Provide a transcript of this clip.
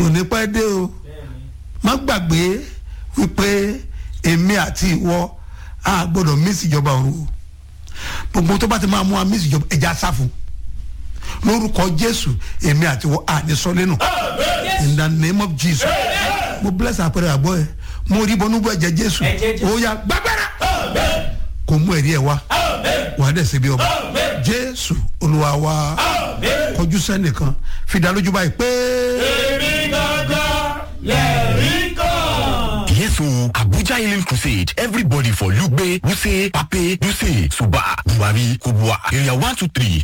kò ní pẹ́ dé o má gbàgbé wípé èmi àti ìwọ a gbọ́dọ̀ mísì ìjọba ọ̀run o gbogbo tó bá ti máa mú wa mísì ìjọba ẹja sáfù lórúkọ jésù èmi àti ìwọ a ní sọ lẹ́nu in the name of jesus mo bless àpẹẹrẹ àgbọ̀ ẹ mo rí bọ́nú bọ́ ẹ̀jẹ̀ jésù Ẹ̀jẹ̀ Jésù. ó yá gbàgbára kò mú ẹ̀rí ẹ̀ wá wà á dẹ̀ ṣe bí ọba jésù olúwa wa kọjú sẹ́nìkan fìdá lójú báyìí pé. èmi gangan lẹ́rìí kan. Yes, so Abuja Healing Crusade. Everybody for Lugbe, Wuse, Pape, Duse, Suba, Buhari, Kubwa, Area 123.